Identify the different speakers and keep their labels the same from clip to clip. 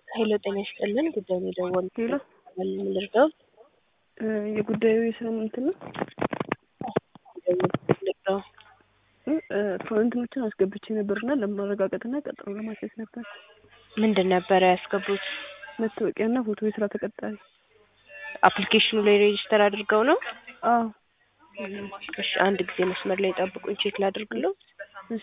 Speaker 1: ሄሎ ጤና ይስጥልን ጉዳዩን የደወሉት
Speaker 2: ሄሎ
Speaker 1: ምን ልርዳው?
Speaker 2: እ የጉዳዩ የስራ እንትን ነው
Speaker 1: ጉዳዩን ልርዳው?
Speaker 2: እ እንትኖችን አስገብቼ ነበርና ለማረጋገጥና ቀጠሮ ለማስያዝ ነበር።
Speaker 1: ምንድን ነበረ ያስገቡት?
Speaker 2: መታወቂያና ፎቶ የስራ ተቀጣሪ።
Speaker 1: አፕሊኬሽኑ ላይ ሬጅስተር አድርገው ነው?
Speaker 2: አዎ
Speaker 1: እሺ አንድ ጊዜ መስመር ላይ ጠብቁኝ፣ ቼክ ላድርግለው።
Speaker 2: እሺ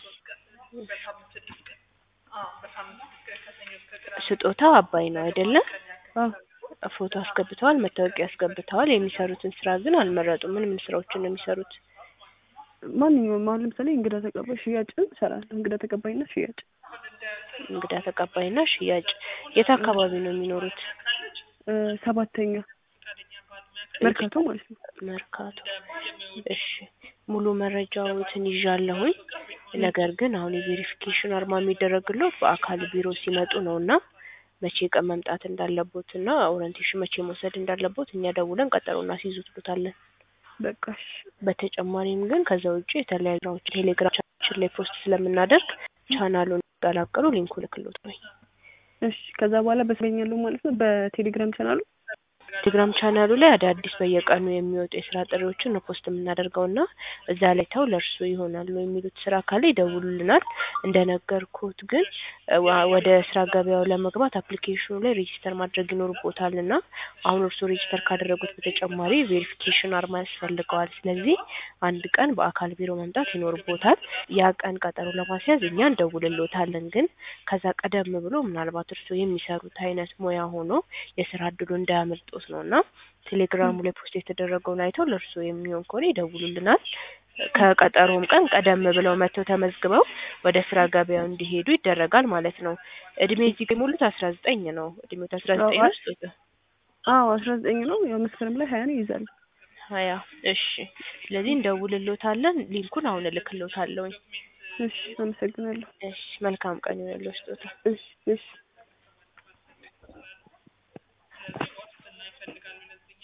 Speaker 1: ስጦታው አባይ ነው አይደለም?
Speaker 2: አዎ
Speaker 1: ፎቶ አስገብተዋል፣ መታወቂያ አስገብተዋል። የሚሰሩትን ስራ ግን አልመረጡም። ምን ምን ስራዎችን ነው የሚሰሩት?
Speaker 2: ማንኛውም አሁን ለምሳሌ እንግዳ ተቀባይ ሽያጭን እሰራለሁ። እንግዳ ተቀባይና ሽያጭ
Speaker 1: እንግዳ ተቀባይና ሽያጭ። የት አካባቢ ነው የሚኖሩት?
Speaker 2: እ ሰባተኛ መርካቶ ማለት ነው።
Speaker 1: መርካቶ። እሺ ሙሉ መረጃዎትን ይዣለሁኝ። ነገር ግን አሁን የቬሪፊኬሽን አርማ የሚደረግለው በአካል ቢሮ ሲመጡ ነው እና መቼ ቀን መምጣት እንዳለቦት እና ኦሪንቴሽን መቼ መውሰድ እንዳለቦት እኛ ደውለን ቀጠሮ እናስይዙትሉታለን።
Speaker 2: በቃ እሺ
Speaker 1: በተጨማሪም ግን ከዛ ውጭ የተለያዩ ስራዎች ቴሌግራም ቻናላችን ላይ ፖስት ስለምናደርግ ቻናሉን ይቀላቀሉ። ሊንኩ ልክሎት ነው።
Speaker 2: እሺ ከዛ በኋላ በስለኛለሁ ማለት ነው በቴሌግራም ቻናሉ
Speaker 1: ቴሌግራም ቻናሉ ላይ አዳዲስ በየቀኑ የሚወጡ የስራ ጥሪዎችን ነው ፖስት የምናደርገው እና እዛ ላይ ተው ለእርሱ ይሆናሉ የሚሉት ስራ ካለ ይደውሉልናል። እንደነገርኩት ግን እ ዋ- ወደ ስራ ገበያው ለመግባት አፕሊኬሽኑ ላይ ሬጂስተር ማድረግ ይኖርቦታል እና አሁን እርሱ ሬጂስተር ካደረጉት በተጨማሪ ቬሪፊኬሽን አርማ ያስፈልገዋል። ስለዚህ አንድ ቀን በአካል ቢሮ መምጣት ይኖርቦታል። ያ ቀን ቀጠሮ ለማስያዝ እኛ እንደውልሎታለን። ግን ከዛ ቀደም ብሎ ምናልባት እርሱ የሚሰሩት አይነት ሙያ ሆኖ የስራ እድሉ እንዳያመልጦት ነው እና ቴሌግራሙ ላይ ፖስት የተደረገውን አይተው ለእርሱ የሚሆን ከሆነ ይደውሉልናል። ከቀጠሮም ቀን ቀደም ብለው መጥተው ተመዝግበው ወደ ስራ ገበያው እንዲሄዱ ይደረጋል ማለት ነው። እድሜ እዚህ ጋር የሞሉት አስራ ዘጠኝ ነው። እድሜዎት አስራ ዘጠኝ ነው ስጦታ
Speaker 2: አዎ አስራ ዘጠኝ ነው ያው መስከረም ላይ ሀያ ነው ይይዛል።
Speaker 1: ሀያ እሺ። ስለዚህ እንደውልሎታለን። ሊንኩን አሁን እልክሎታለሁኝ።
Speaker 2: እሺ አመሰግናለሁ።
Speaker 1: እሺ መልካም ቀን ይሁንልዎ ስጦታ
Speaker 2: እሺ እሺ